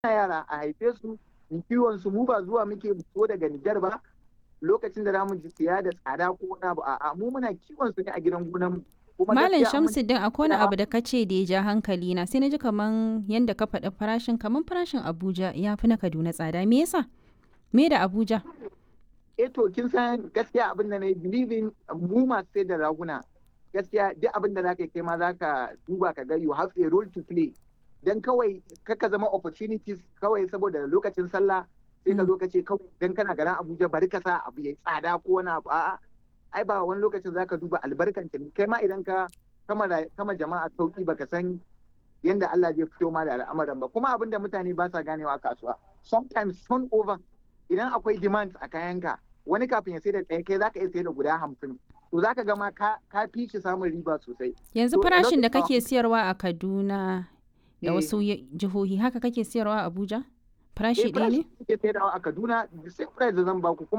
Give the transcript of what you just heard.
yara a haife su kiwon su mu ba zuwa muke fito daga Nijar ba lokacin da zamu ji siya da tsada ko wani abu a'a mu muna kiwon su ne a gidan gonan mu Malam Shamsuddin akwai wani abu da ka ce da ya ja hankali na sai na ji kaman yanda ka faɗi farashin kaman farashin Abuja ya fi na Kaduna tsada me yasa me da Abuja eh to kin san gaskiya abin da na yi believing mu masu sai da raguna gaskiya duk abin da zaka kai ma zaka duba ka ga you have a role to play dan kawai kaka zama opportunities kawai saboda lokacin sallah sai ka zo ka ce kawai dan kana garin Abuja bari ka sa abu yayi tsada ko wani abu a'a ai ba wani lokacin zaka duba albarkan kai ma idan ka kama jama'a sauki baka san yanda Allah zai fito ma da al'amuran ba kuma abin da mutane ba sa ganewa a kasuwa sometimes turnover idan akwai demand a kayanka wani kafin ya sai da ɗaya kai zaka iya sai da guda hamsin to zaka ga ma ka fi shi samun riba sosai yanzu farashin da kake siyarwa a Kaduna da wasu jihohi haka kake siyarwa a Abuja farashi ɗaya ne? Farashi kake sayarwa a Kaduna sai price da zan baku kuma